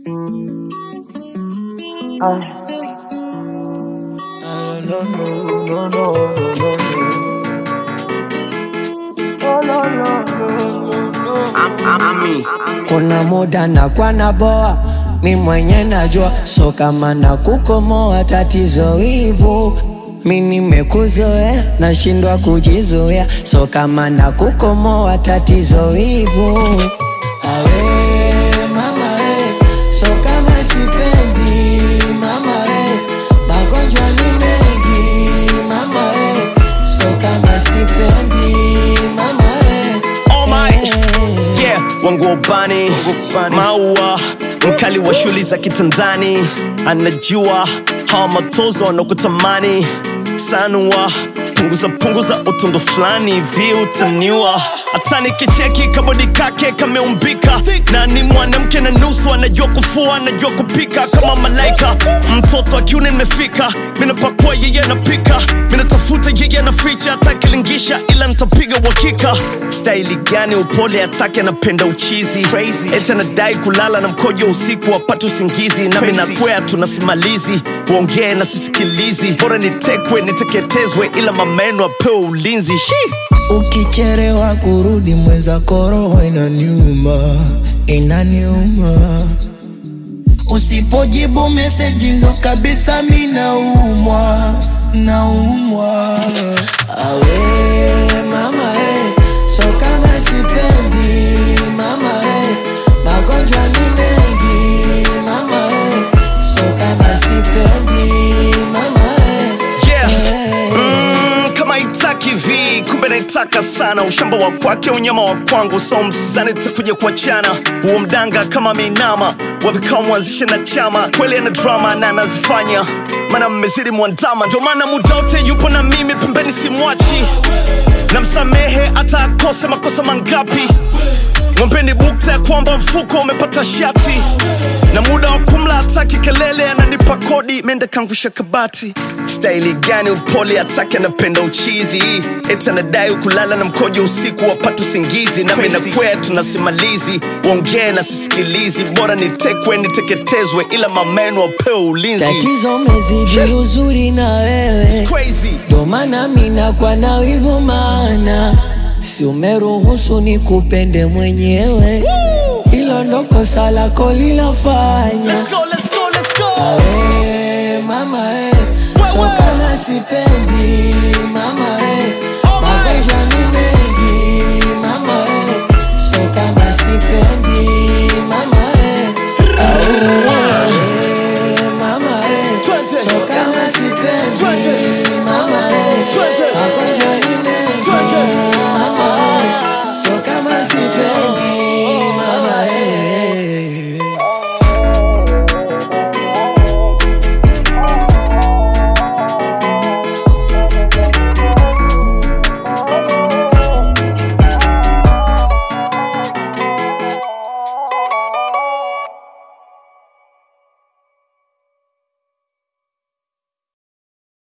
Ah. Ah, no, no, no, no, no, no. Oh, no, no, no, no, no. Kuna muda na kwa na boa mi mwenye najua, so kama na kukomoa tatizo hivu mi nimekuzoea, nashindwa kujizoea, so kama na kukomoa tatizo hivu awe mama we, so kama sipendi mama we, magonjwa ni mengi mama we, so kama sipendi mama we, Oh my yeah, wangu ubani maua mkali wa shuli za kitandani anajua hawa matozo wanakutamani sanua punguza punguza utundu fulani hivi utaniwa hata nikicheki kabodi kake kameumbika na ni mwanamke na nusu anajua kufua anajua kupika kama malaika mtoto akiuni nimefika minapakua yeye anapika minatafuta yeye anaficha atakilingisha ila nitapiga uhakika staili gani upole atake anapenda uchizi eti anadai kulala na mkojo usiku wapate usingizi nami nakwea tunasimalizi uongee na sisikilizi bora nitekwe niteketezwe ila mameno apewe ulinzi Shi! Ukicherewa kurudi mweza koroho inaniuma, inaniuma. Usipojibu meseji ndo kabisa mi naumwa, naumwa. Awe mama eh, so kama sipendi mama eh, magonjwa ni mengi mama eh, so kama sipendi mama eh, Yeah. eh. Mm, kama itaki vi kumbe naitaka sana ushamba wa kwake unyama wa kwangu so msani takuja kuachana huo mdanga kama minama wavikao mwanzishe na chama kweli ana drama na anazifanya mana mmezidi mwandama ndio maana muda wote yupo na mimi pembeni simwachi na msamehe hata akose makosa mangapi ng'ombeni bukta ya kwamba mfuko umepata shati na muda wa kumla hataki kelele ananipa kodi mende kangusha kabati staili gani upole hataki anapenda uchizi eti anadai kulala na mkojo usiku wapata usingizi nami nakwea tunasimalizi uongee na sisikilizi bora nitekwe niteketezwe ila mameno wapewe ulinzi Tatizo mezidi uzuri na wewe It's crazy. ndo maana mina kwa na wivu maana si umeruhusu ni kupende mwenyewe hilo ndo kosa lako lilafanya Let's go, let's go, let's go. Awe, mama eh, so kama sipendi mama